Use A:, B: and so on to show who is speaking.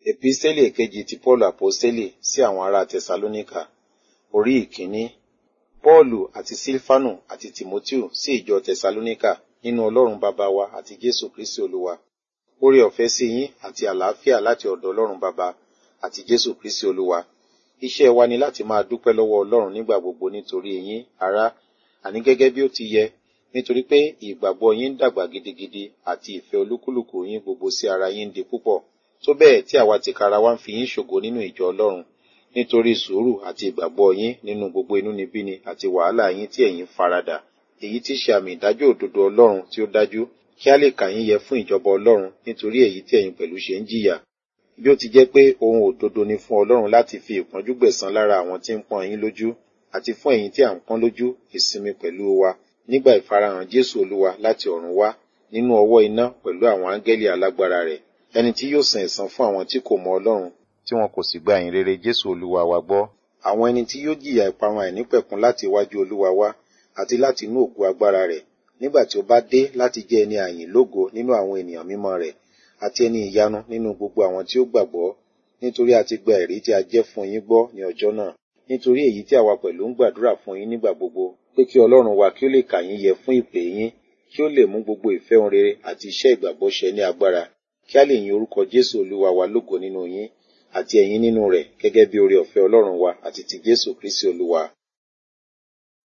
A: Epistẹ́lì èkejì ti Pọ́ọ̀lù Àpọ́stélì sí àwọn ará Tẹsalóníkà. Orí ìkíní. Pọ́ọ̀lù àti Sílfánù àti Tìmótíù sí ìjọ Tẹsalóníkà nínú Ọlọ́run bàbá wa àti Jésù Kristi Olúwa. Oore ọ̀fẹ́ sí yín àti àlàáfíà láti ọ̀dọ̀ Ọlọ́run bàbá àti Jésù Kristi Olúwa. Iṣẹ́ wa ni láti máa dúpẹ́ lọ́wọ́ Ọlọ́run nígbà gbogbo nítorí yín, ará, àní gẹ́gẹ́ bí ó ti yẹ, nítorí pé ìgbàgbọ́ yín ń dàgbà gidigidi àti ìfẹ́ olúkúlùkù yín gbogbo sí ara yín ń di púpọ̀. Tó bẹ́ẹ̀ tí àwa tìkára wa ń fi yín ṣògo nínú ìjọ Ọlọ́run nítorí sùúrù àti ìgbàgbọ́ yín nínú gbogbo inúnibíni àti wàhálà yín tí ẹ̀yin faradà. Èyí tí ṣe àmì ìdájọ́ òdodo Ọlọ́run tí ó dájú kí a lè kà yín yẹ fún ìjọba Ọlọ́run nítorí èyí tí ẹ̀yin pẹ̀lú ṣe ń jìyà. Bí ó ti jẹ́ pé ohun òdodo ni fún Ọlọ́run láti fi ìpọ́njú gbẹ̀san lára àwọn tí ń pọ́n yín lójú àti fún ẹ̀yin tí à ń pọ́n lójú ìsinmi pẹ̀lú wa nígbà ìfarahàn Jésù Olúwa láti ọ̀run wá nínú ọwọ́ iná pẹ̀lú àwọn áńgẹ́lì alágbára rẹ̀ ẹni tí yóò san ẹ̀san fún àwọn tí kò mọ Ọlọ́run tí wọn kò sì gba ìyìn rere Jésù Olúwa wa gbọ́ àwọn ẹni tí yóò jìyà ìparun àìnípẹ̀kun láti iwájú Olúwa wá àti láti inú ògo agbára rẹ̀ nígbà tí ó bá dé láti jẹ́ ẹni àyìn lógo nínú àwọn ènìyàn mímọ́ rẹ̀ àti ẹni ìyanu nínú gbogbo àwọn tí ó gbàgbọ́ nítorí a ti gba ẹ̀rí tí a jẹ́ fún yín gbọ́ ní ọjọ́ náà nítorí èyí tí àwa pẹ̀lú ń gbàdúrà fún yín nígbà gbogbo pé kí Ọlọ́run wa kí ó lè kà yín yẹ fún ìpè yín kí ó lè mú gbogbo ìfẹ́ ohun rere àti iṣẹ́ ìgbàgbọ́ ṣẹ ní agbára kí a lè yin orúkọ Jésù Olúwa wa lógo nínú yín àti ẹ̀yin nínú rẹ̀ gẹ́gẹ́ bí oore ọ̀fẹ́ Ọlọ́run wa àti ti Jésù Kristi Olúwa